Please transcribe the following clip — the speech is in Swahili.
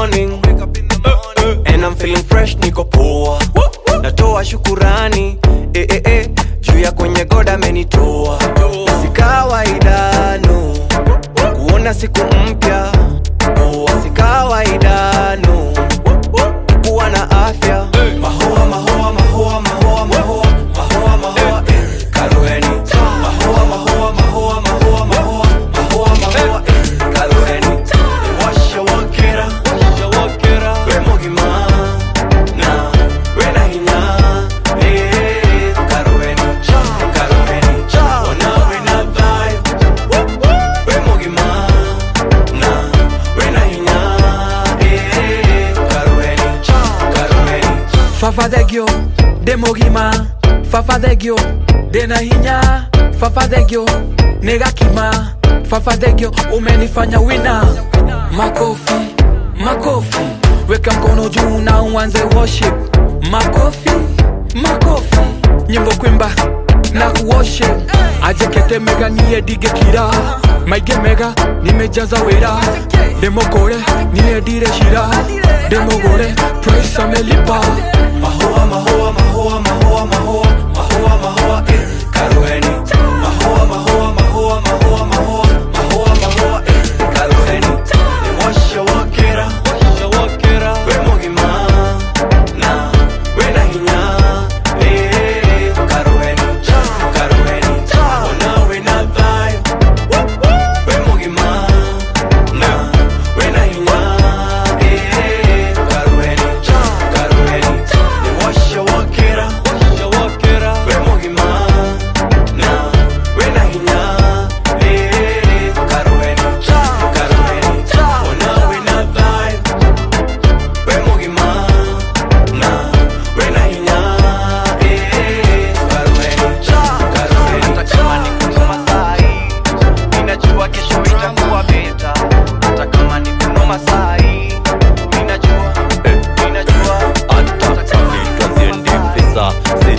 morning and I'm feeling fresh, niko poa. Natoa shukurani eh, eh, eh, juu ya kwenye goda amenitoa. Si kawaida no, kuona siku mpya poa. Si kawaida no, kuwa na afya. Mahoa, mahoa, mahoa, mahoa, mahoa, mahoa, mahoa, eh, Karuheni. Mahoa, mahoa, mahoa, mahoa, mahoa, mahoa, mahoa, eh, Karuheni. Washa wakera, we mugima, na, we na hinya, eh, Karuheni. Karuheni. Ona we na vibe, we mugima, na, we na hinya, eh, Karuheni. Karuheni. fafadhegyo demogima fafadhegyo denahinya fafadhegyo negakima fafadhegyo umenifanya wina makofi makofi weka mkono juu na uanze worship makofi makofi nyimbo kwimba na worship ajekete mega niye dige kira maige mega nimejaza wera demokore niye dire shira demogore praise amelipa Mahoa, mahoa, mahoa, mahoa, mahoa, mahoa, mahoa, eh, Karuheni. Mahoa, mahoa, mahoa, mahoa, mahoa, mahoa, mahoa, eh, Karuheni. Washa wakera, we mugima, na, we na hinya, eh, Karuheni. Karuheni. Ona we na vibe, we mugima, na, we na hinya, eh, Karuheni. Karuheni. Washa wakera, we mugima, na, we na hinya, eh, Karuheni. Karuheni. Ona we na vibe, we mugima, na, we na hinya, eh, Karuheni. Karuheni. hata kama ni kunoma saa hii minajua kesho itakuwa beta hata kama ni kunoma saa hii minajua minajua hata kama ni kunoma saa hii